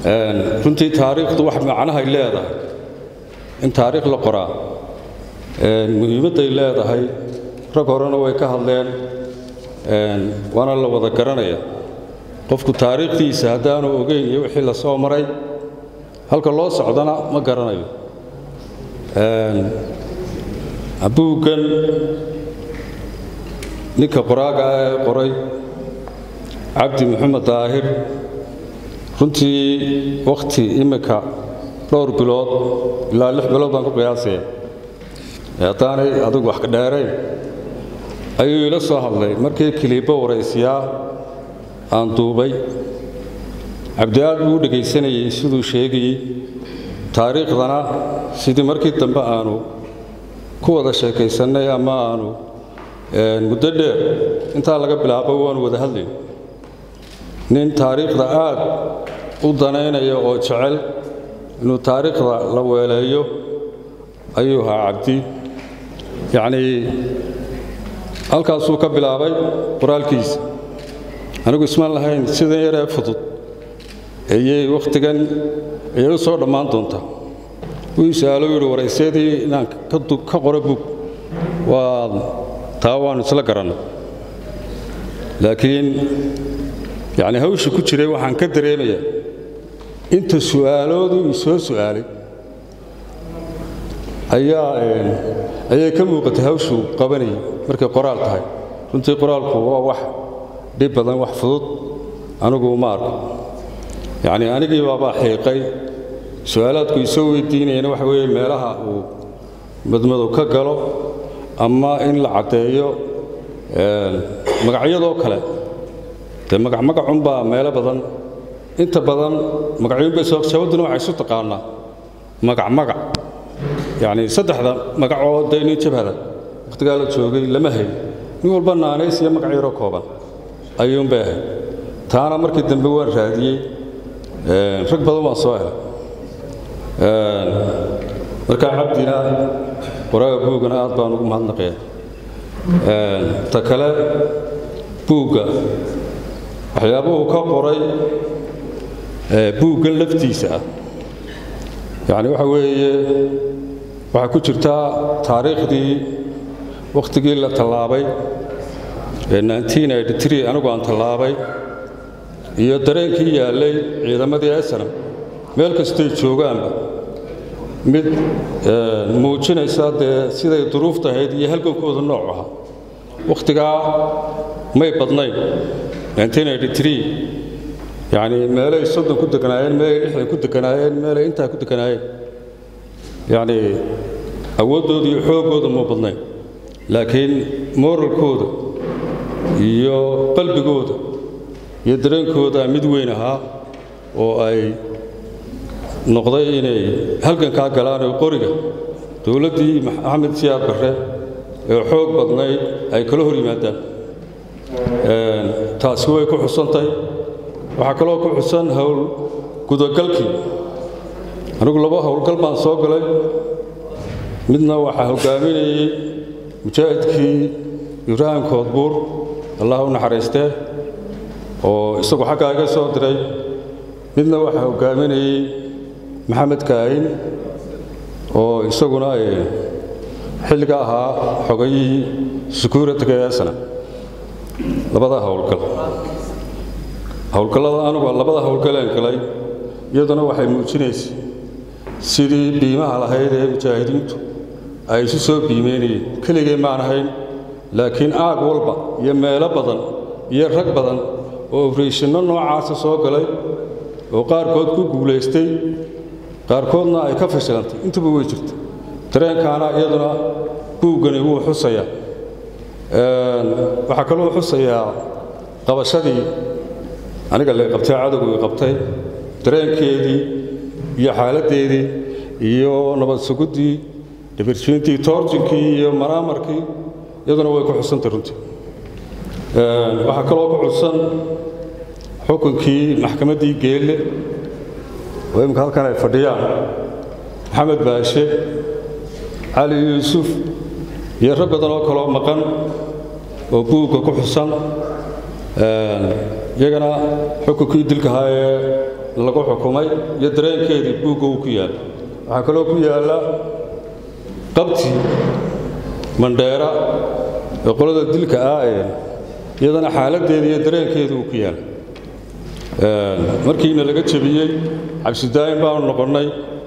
runtii taariikhdu wax macnahay leedahay in taariikh la qoraa muhiimadday leedahay rag horena way ka hadleen waana la wada garanaya qofku taariikhdiisa haddaanu ogeyn iyo wixii la soo maray halka loo socdana ma garanayo buuggan ninka qoraaga ah ee qoray cabdi maxamed daahir runtii wakhti imminka dhowr bilood ilaa lix bilood baan ku qiyaasaya haddaanay adigu wax ka dheerayn ayuu ila soo hadlay markii kiliibbo waraysiyaa aan duubay cabdi aad buu u dhegaysanayey siduu sheegayey taariikhdana sidii markii dambe aanu ku wada sheekaysannay ama aanu muddo dheer intaa laga bilaabo waanu wada hadlayn nin taariikhda aad u danaynaya oo jecel inuu taariikhda la weeleeyo ayuu ahaa cabdi yacnii halkaasuu ka bilaabay qoraalkiisa anigu ismaan lahayn sidan yaree fudud ayay wakhtigan ayay u soo dhammaan doontaa wuu is-aalo yidhi waraysyadii inaan ka qoro bug waa taa waannu isla garannay laakiin yacni hawsha ku jiray waxaan ka dareemayaa inta su'aaloodu ii soo su'aalay ayaa ayay ka muuqatay hawshuu qabanayay markay qoraal tahay runtii qoraalku waa wax dhib badan wax fudud anigu ma arko yacnii anigii baabaa xiiqay su'aalaadku isoo weydiinayana waxa weeye meelaha uu madmadow ka galo ama in la caddeeyo magacyadoo kale dee magacmagacunbaa meelo badan inta badan magacyuunbay sababtuna waxay isu taqaanaa magacmagac yacnii saddexda magacoo dee nin jabhada wakhtigaa la joogay lama hayn nin walba naanays iyo magac yaroo kooban ayuunbay ahayd taana markii dambe waan raadiyey rag badan waan soo helay markaa cabdina qoraaga buuggana aad baan ugu mahadnaqaya ta kale buugga waxyaabuhu ka qoray buuggan laftiisa ah yacni waxa weeye waxaa ku jirtaa taariikhdii wakhtigii la tallaabay ee anigu aan tallaabay iyo dareenkii yaallay ciidamadii esanam meel kastay joogaanba mid muujinaysa dee siday duruufta ahayd iyo halgankooda nooc ahaa wakhtigaa may badnayn yacnii meelay soddon ku deganaayeen meelay lixdan ku deganaayeen meelay intaa ku deganaayeen yacnii awooddooda iyo xooggooda ma badnayn laakiin moralkooda iyo qalbigooda iyo dareenkooda mid weyn ahaa oo ay noqday inay halgankaa galaan oo qoriga dowladdii maxamed siyaad barre ee xoog badnayd ay kala hor yimaadaan taasi way ku xusantay waxaa kaloo ku xusan howl gudagalkii anigu laba howlgal baan soo galay midna waxaa hoggaaminayey mujaahidkii ibraahim koodbuur allah u naxariistee oo isagu xaggaa iga soo diray midna waxaa hoggaaminayey maxamed kaahin oo isaguna xilliga ahaa xogayihii sukuuratiga eesana labada howlgal howlgallada anugu labada howlgaleen galay iyaduna waxay muujinaysa sidii biimaha lahayd ee mujaahidiintu ay isu soo biimeynayeen keligay maan ahayn laakiin aag walba iyo meelo badan iyo rag badan oo obrashinno noocaasa soo galay oo qaarkood ku guulaystay qaarkoodna ay ka fashilantay intuba way jirta dareenkaana iyaduna buuggani wuu xusayaa waxaa kaloo xusayaa qabashadii aniga la qabtay cadowgu i qabtay dareenkeedii iyo xaaladdeedii iyo nabad suguddii dhibirjiintii toorjinkii iyo maraamarkii iyaduna way ku xusantay runtii waxaa kaloo ku xusan xukunkii maxkamaddii geelle oo imminka halkan ay fadhiyaan maxamed baashe cali yuusuf iyo rag badan oo kaloo maqan oo buugga ku xusan iyagana xukunkii dilkahaa ee lagu xukumay iyo dareenkeedii buugga uu ku yaalla waxaa kaloo ku yaalla qabti mandheera ee qolada dilka ah ee iyadana xaaladdeeda iyo dareenkeedu uu ku yaalla markiina laga jebiyey cabsidaayin baanu noqonnay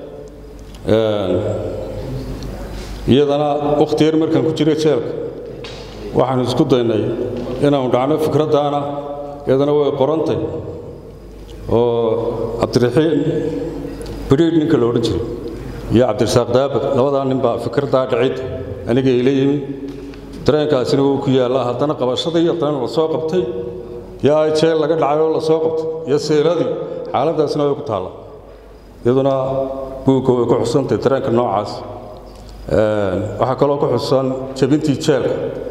iyadana wakhti yar markaan ku jiray jeelka waxaanu isku daynay inaanu dhacno fikraddaana iyadana way qorantay oo cabdiraxiim bidhiidh ninka la odhan jiray iyo cabdirasaaq daabad labadaa nin baa fikraddaa dhicid aniga ila yimi dareenkaasina wuu ku yaallaa haddana qabashadii haddana la soo qabtay yaa jeel laga dhacay oo la soo qabtay iyo seeladii xaaladdaasina way ku taalla iyaduna buugga way ku xusantay dareenka noocaas waxaa kaloo ku xusan jebintii jeelka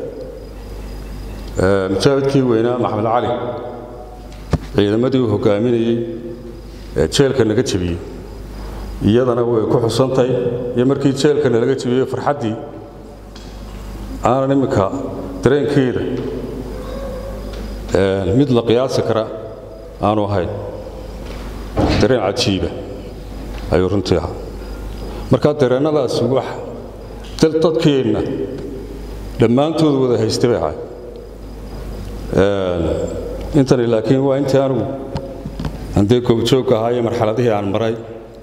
mujaahidkii weynaa maxamed cali ciidamadii uu hogaaminayey ee jeelka naga jebiyey iyadana way ku xusantay iyo markii jeelkana laga jebiyey farxaddii aanan imminka dareenkeeda mid la qiyaasi kara aanu ahayn dareen cajiiba ayuu runtii ahaa markaa dareennadaasi wax dadkeenna dhammaantood wada haysta bay ahay intani laakiin waa intii anugu handee goobjoogka ahaa iyo marxaladihii aan maray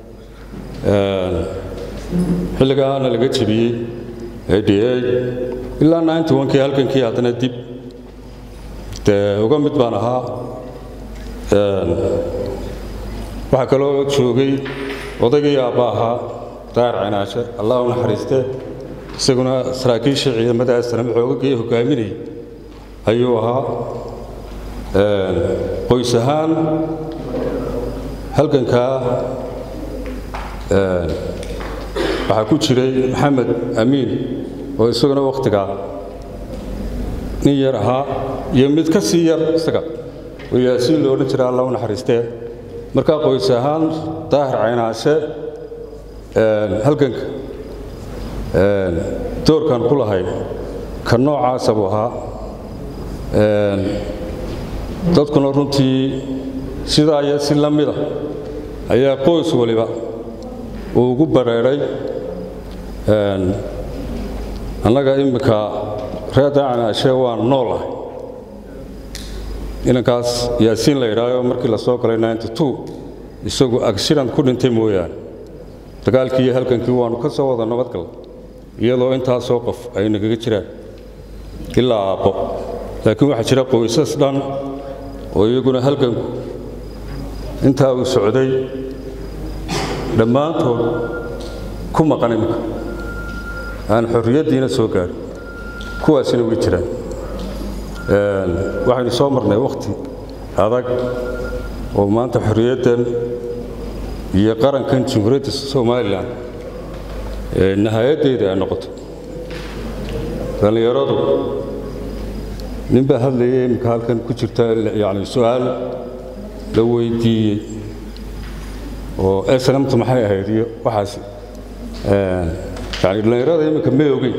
xilligaana laga jebiyey ada ilaa ninety onkii halkankii haddana dib dee uga mid baan ahaa waxaa kaloo joogay odaygii aabba ahaa daahir cinaashe allah u naxariistee isaguna saraakiisha ciidamada asnam xoogagii hogaaminayay ayuu ahaa qoys ahaan halgankaa waxaa ku jiray maxamed amiin oo isaguna wakhtigaa nin yar ahaa iyo mid ka sii yar isaga oo yaasiin lo odhan jira alla u naxariistee markaa qoys ahaan daahir caynaashe halganka doorkan ku lahay ka noocaasa buu ahaa dadkuna runtii sidaa iyo si la mida ayaa qoys waliba uu ugu bareeray annaga imminka reer daacanaashee waan noolahay inankaas yaasiin la yidhaaho markii la soo galay ninety two isagu agshiran ku dhintay mooyaane dagaalkii iyo halgankii waannu ka soo wada nabadgal iyadoo intaasoo qof ay nagaga jiraan ilaa aabbo laakiin waxaa jira qoysas dhan oo iyaguna halganku intaa uu socday dhammaantood ku maqan iminka aan xorriyaddiina soo gaadhin kuwaasina way jiraan waxaynu soo marnay wakhti adag oo maanta xorriyaddan iyo qarankan jamhuuriyadda somalilan nahayaddeeda ay noqoto dhallinyaradu nin baa hadlayay iminka halkan ku jirta yani su-aal la weydiiyey oo eslamtu maxay ahayd iyo waxaas yani dhallinyarada iminka ma ogeyn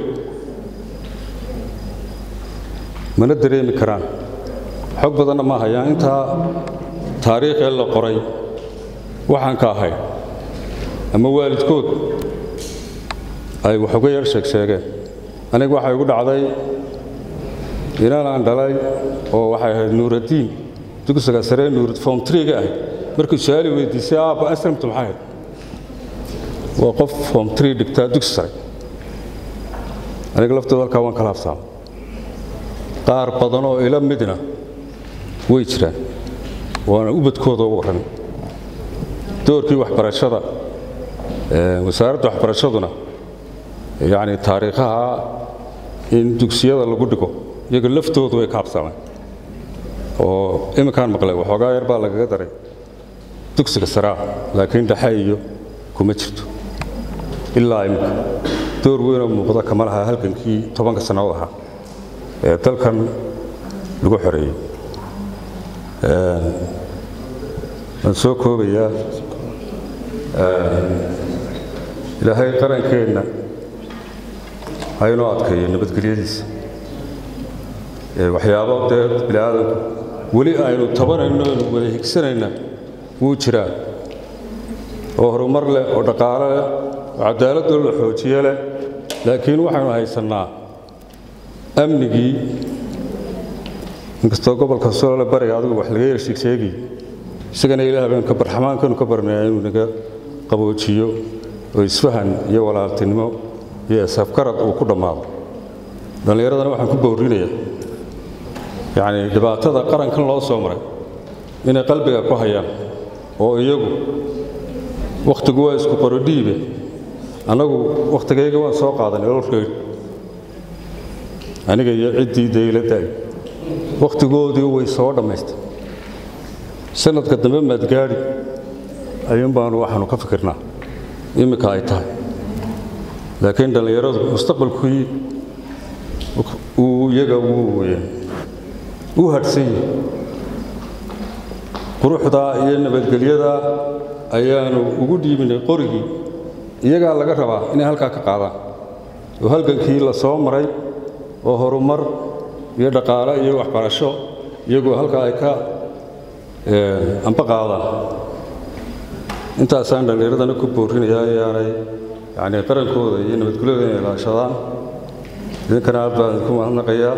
mana dareemi karaan xog badanna ma hayaan intaa taariikhee la qoray waxaan ka ahay ama waalidkood ay wax uga yar sheeg sheegeen aniga waxay igu dhacday inaan aan dhalay oo waxay ahayd nuuraddiin dugsiga saree nuurad form triga ahayd markii su-aali weydiisay aabba aslamtu maxay ahayd waa qof form tree dhigtaa dugsi sare aniga laftooda halkaa waan kala habsaamay qaar badan oo ila midna way jiraan waana ubadkooda u warramay doorkii waxbarashada wasaaradda waxbarashaduna yacni taariikhaha in dugsiyada lagu dhigo iyaga laftoodu way ka habsaameen oo iminkaan maqlay waxoogaa yar baa lagaga daray dugsiga saraa laakiin dhexe iyo kuma jirto ilaa iminka door weynoo muuqda kama laha halgankii tobanka sannadood ahaa ee dalkan lagu xoreeyey waan soo koobayaa ilaahay qarankeenna ha inoo adkeeyo nabadgelyadiisa waxyaabo dee bini aadamku weli aynu tabanayno aynu wada higsanayna wuu jiraa oo horumar leh oo dhaqaale leh oo cadaaladoo la xoojiye leh laakiin waxaynu haysannaa amnigii inkastoo gobolka solole bariga adigu wax laga yersheeg sheegi isagana ilaah baynu ka barxamaankanu ka barnaya inuu naga qaboojiyo oo isfahan iyo walaaltinimo iyo isafgarad uu ku dhammaado dhallinyaradana waxaan ku bowrinaya yacnii dhibaatada qarankan loo soo maray inay qalbiga ku hayaan oo iyagu wakhtigu waa isku qorodhiibe annagu wakhtigayga waan soo qaadanay ololkeyd aniga iyo ciddii dayladdaay wakhtigoodii way soo dhammaystay sanadka dambe maadgaadhi ayuun baanu waxaanu ka fikirnaa iminka ay tahay laakiin dhallinyaradu mustaqbalkii uu iyaga u hadhsan yahi quruxdaa iyo nabadgelyadaa ayaanu ugu dhiibinay qorigii iyagaa laga rabaa inay halkaa ka qaadaan oo halgankii la soo maray oo horumar iyo dhaqaale iyo waxbarasho iyagoo halkaa ay ka amba qaadaan intaasaan dhallinyaradana ku boorinayaa ayaanay yacni qarankooda iyo nabadgelyada inay ilaashadaan idinkana aad baan idinku mahadnaqayaa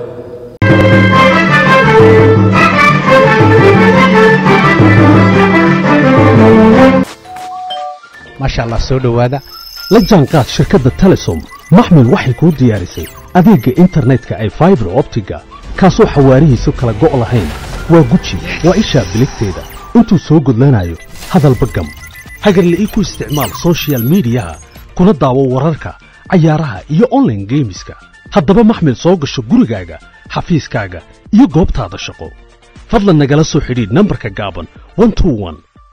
maasha allah soo dhowaada la jaanqaad shirkadda telesom maxmil waxay kuu diyaarisay adeegga internetka ay faibar optiga kaasoo xawaarihiisu kala go' lahayn waa guji waa ishaa biligteeda intuu soo gudlanayo hadalba gam hagarle ii ku isticmaal sochial midiyaha kuna daawo wararka cayaaraha iyo onlaine geemiska haddaba maxmil soo gasho gurigaaga xafiiskaaga iyo goobtaada shaqo fadlan nagala soo xidhiidh nambarka gaaban